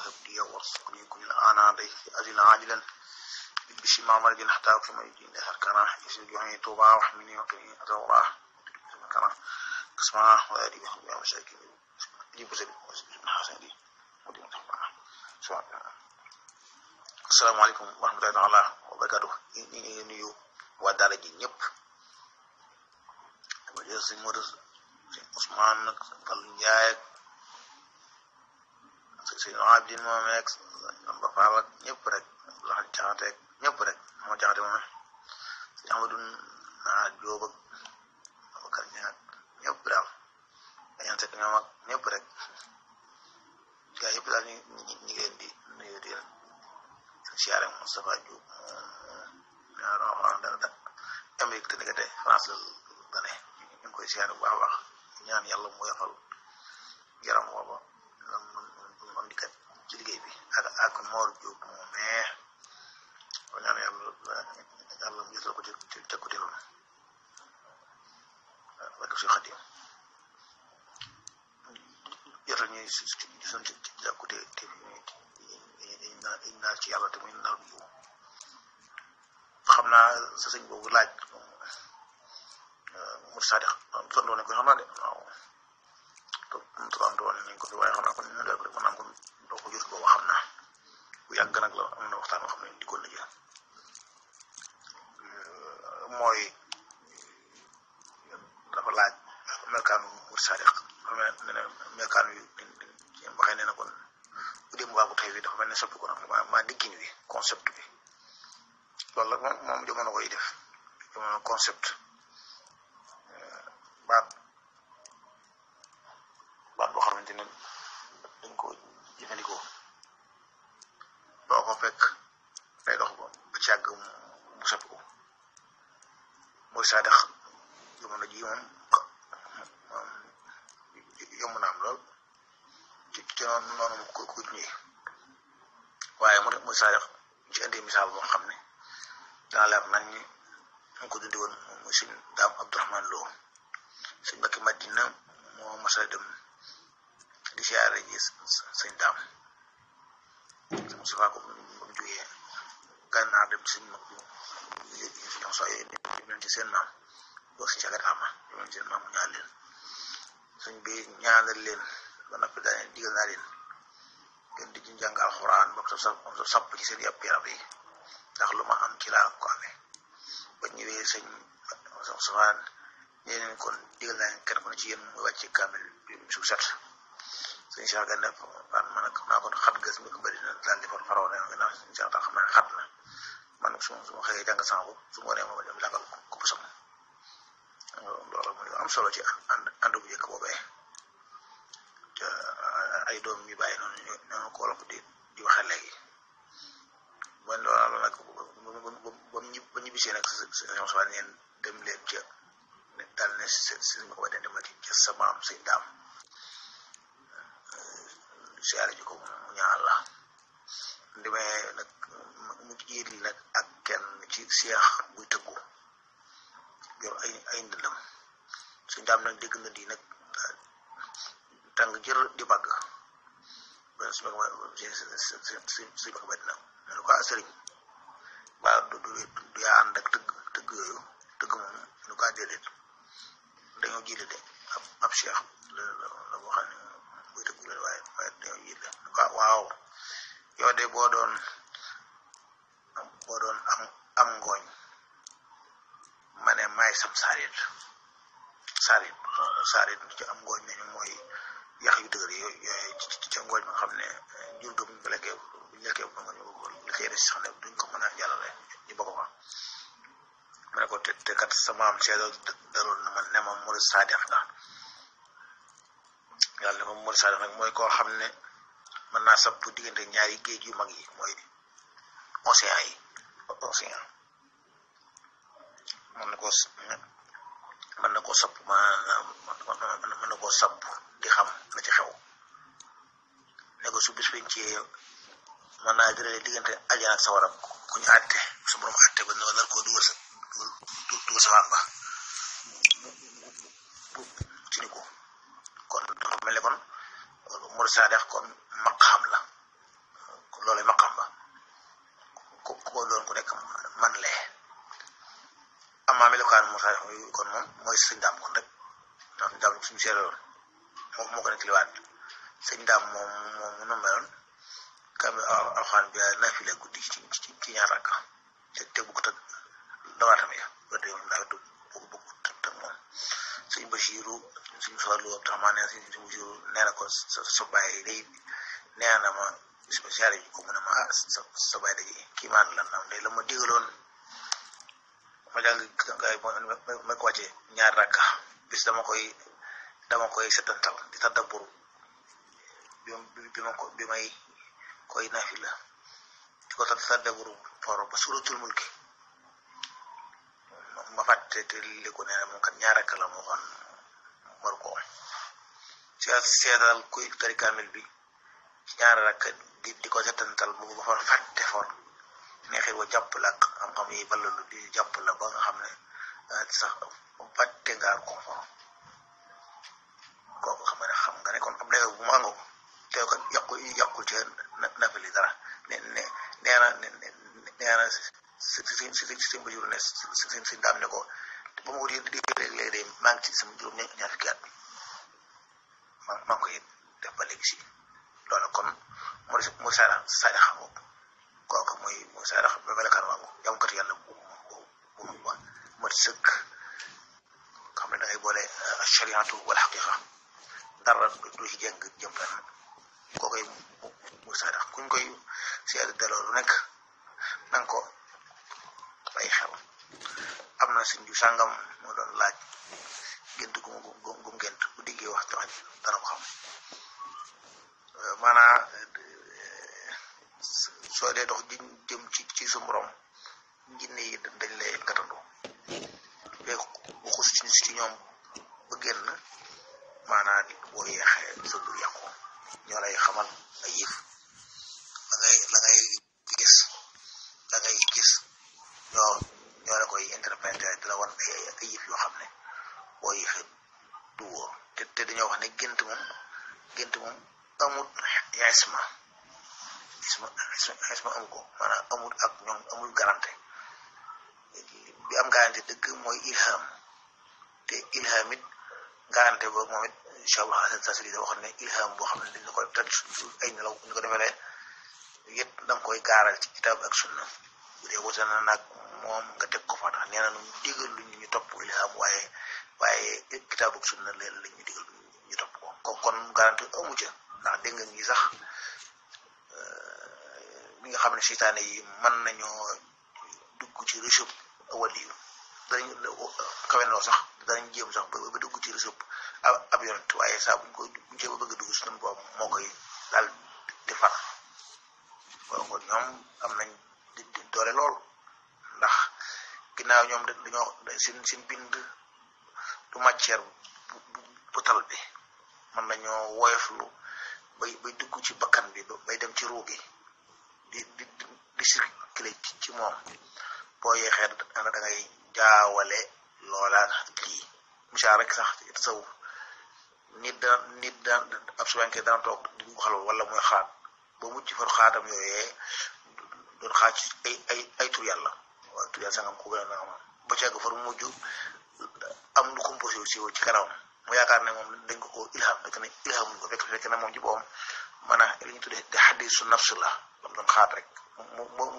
وهب لي وارزقني كل آنا ضيف أجل عاجلا بشي ما مرض حتى أكرم الدين أهل كنا يسجد جوعي توبا وحمني وقني أتوراه كنا كسمع وأدي بحب يا مشاكل دي بزل بن حسن دي ودي متحبنا asalaamaaleykum wa rahmatullahi taala wa barakatuh ñu ngi nuyu waa daara ji ñëpp dama jël sëñ Modou sëñ Ousmane nag sëñ Fallou Ndiaye ak sëñ Abdine moom ak Amba Fall ak ñëpp rek laxal jaxate ak ñëpp rek moo jaxate moom sëñ Amadou naa Jóob ak Abakar Ñaak ñëpp daal dañaan sekk ñoom ak ñëpp rek gaa yëpp daal ñu ñu ngi leen di nuyu di leen siyaare Moustapha Diop ñaar wax dara da Amérique te nekkate France la dane ñu ngi koy siyaare bu baax a baax ñaan yàlla mu yafal yaram wooba mu am dikat ci liggéey bi ak ak Mor Diop moom mais ko ñaan yàlla yàlla mu gisal ko ci ci càkkute loolu wak si xadim jotal ñuy gisoon ci càkkute te dañ naa ci yàlla te muy nal bu xam naa sa sëñ boobu laaj mu sadiq tontu nañ ko xam naa de waaw tontu woon nañ ko fi waaye xam naa kon ñu def rek maanaam kon doo ko jot boobu xam naa bu yàgg nag la am na waxtaan boo xam ne dikkoon na ci mooy dafa laaj melkaanu mu sadiq dafa mel ne melkaan yu waxee nee na kon bu dee mu baax bu tey bi dafa mel ne soppi ko nag ma ma diggin wi concept bi loolu la moom moom jamono koy def jamono concept baat baat boo xamante ne dañ ko jëfandikoo doo ko fekk day dox ba ba ci àgg mu soppi ko mooy saa dex jamono ji moom yomb na am lool ci ci noonu noonu mu ko ko ñëwee waaye mu ne mu saa dex ci indi misaal boo xam ne dana leer nañ ni mu ko dundi woon muy sëñ daam Abdourahman Lo sëñ Mbacke Madina moo mas a dem di siyaare ji sëñ daam sëñ Moustapha ko ba mu jógee gànnaar dem sëñ mag bu ñoom soo yooyu dem ci seen maam doo si cagataama dem seen maam mu ñaan leen sëñ bi ñaanal leen ba noppi daane digal naa leen ngeen di jàng alxuraan ba mu sapp ci seen yàpp yaram yi ndax lu ma am ci laa ko amee ba ñëwee sëñ safaan ñee leen kon digal naa leen kenn ku ne ci yéen muy wàcce kaamil bi su set sëñ Cheikh Gane fan man nag naa ko xat gas mi ko bëri na daal di far faroo ne nga sëñ Cheikh tax xam naa xat na man nag su ma su ma xëyee jàng sama bopp su ma nee ma dem lagal ko ko sam loolu mooy am solo ci ànd ànd bu njëkk boobee te ay doom yu bàyyi noonu ñoo ko wolof di di waxe léegi bon loolu nag ba ñu ba ñu bisee nag sëñ Soxna neen dem leen ca daal ne si ma ko ba dem ca sa maam sëñ daam siyaare ji ko mu ñaan la ndemee nag mu jiit li nag ak kenn ci seex buy tëggu yor ay ay ndëndam sëñ daam nag dégg na di nag tàng jër di bàgg ba su ma ko si si si ma ko ba dina ne ko sëriñ ba du du du yaa ànd ak tëgg tëgg yooyu tëgg moom nu ko déedéet dañoo jiite de ab ab cheikh la la boo xam ne buy tëgg la waaye waaye dañoo jiite nu ko waaw yow de boo doon boo doon am am ngooñ ma ne maay sam saarit saarit saarit ci am ngooñ nañu mooy yax yu dëgër yooyu yooyu ci ca ngooñ nga xam ne jur ga buñ ko lekkee buñ lekkee bu ngooñ li cay des sax ne duñ ko mën a jàllale ñu bokk ko ma ne ko te te kat sa maam seedal daloon na ma ne ma murid saadix nga yàlla ne ma murid saadix nag mooy koo xam ne mën naa sapp diggante ñaari géej yu mag yi mooy océan yi océan mën na koo mën na koo sapp mën na koo sapp di xam la ci xew ne ko su bis biñ ci mën naa jëlee diggante ajana ak sawara ku ñu àtte su borom àtte ba ne nar koo dugal sa dugal sa waan ba ci ni ko kon dafa mel ne kon mur saadex kon maq xam la melokaan Moussa yooyu kon moom mooy sëñ daam kon rek ndax sëñ daam suñu seereeloon moo moo ko nettaliwaat sëñ daam moom moom mu nu meloon kam alxaan bi naafila guddi ci ci ci ñaar rakka te te bu ko tëg dawaatam ya ba tey moom daal du bëgg bëgg tëg moom sëñ Basiiru suñ soxlu ab tax maa ne sëñ Basiiru nee na ko sa sa bàyyi day nee na ma spécial yi ko mu ne ma ah sa sa bàyyi day kii maan la nam day la ma digaloon ma jàng ngay ma ko wàcce ñaar rakka bis dama koy dama koy setantal di tadabbur bi bi ma ko bi may koy naafila di ko tadabbur for ba suratul mulki ma fàtte te li ko nee na moom kat ñaar rakka la moo xoon war ko seet seetal kuy tari kaamil bi ci ñaar rakka di di ko setantal bu ba fa fàtte for neexit wa jàpp la ak xam-xam yi ballalu di jàpp la ba nga xam ne sax fàtte ngaa ko for kooku xam nga ne xam nga ne kon ab dayoo bu mu àngoo te ko yàqu yàqul ci nafili dara ne ne nee na nee na si si si si si ba jur ne si si si daam ne ko ba mu di di léeg-léeg de maa ngi ci sama juróom ñaar fukki at maa maa ngi koy def ba léegi si loolu kon mu mu saara saara xam boobu kooku mooy mooy saara xam ba melakaan waagu jàmmkat yàlla bu bu bu bu mat sëkk xam ne da ngay boole shariatu wala xaqiqa dara du ci jeng jëm fenn koo koy mu saadax kuñ koy seede daloo lu nekk nanga ko bàyyi xel am na suñ ju sàngam moo doon laaj gént gu mu gum gént bu diggee wax tax dana ko xam maanaa soo dee dox ji jëm ci ci su borom jinne yi dañ lay gatandu fee bu xus ci ci ñoom ba génn maanaa boo yeexee sa dur yàqu ñoo lay xamal ay yëf la ngay la ngay gis la ngay gis ñoo ñoo la koy interpréter di la wan ay ay yëf yoo xam ne boo yeexee du wóor te te dañoo wax ne gént moom gént moom amul isma isma isma amu ko maanaam amul ak ñoom amul garanté bi am garanté dëgg mooy ilham te ilham it garanté ba moom it incha allah hasan tasri da waxoon ne ilham boo xam ne dañ la koy teg su ay nelaw ñu ko defalee yëpp da nga koy gaaral ci kitaab ak sunna bu dee wute na nag moom nga teg ko fa tax nee na ñu digal lu ñu topp ilham waaye waaye kitaab ak sunna leen la ñu digal ñu topp ko ko kon garanté amu ca ndax dégg nga ñi sax mi nga xam ne seytaane yi mën nañoo dugg ci réseau wali yu danañ kawe noo sax danañ jéem sax ba ba dugg ci réseau ab yonent waaye saa buñ ko buñ cee ba bëgg a dugg suñu boobu moo koy daal di far kon kon ñoom am nañ di doole lool ndax ginnaaw ñoom dañoo seen seen bind du matière bu bu tal bi mën nañoo woyoflu bay bay dugg ci bakkan bi bay dem ci ruugi di di di circulé ci moom boo yeexee da ngay jaawale loola lii misaal rek sax saw nit dana nit dana ab suwenke dana toog di ko xalwa wala muy xaat ba mucc far xaatam yooyee doon xaat ci ay ay ay tur yàlla waaw tur yàlla sangam ko gën a nangam ba ceeg far mujj am lu composé aussi ci kanam mu yaakaar ne moom dañ ko ko ilham fekk ne ilham ko fekk fekk na moom ci boppam maanaam li ñu tuddee te xadisu nafs la lam doon xaat rek mu mu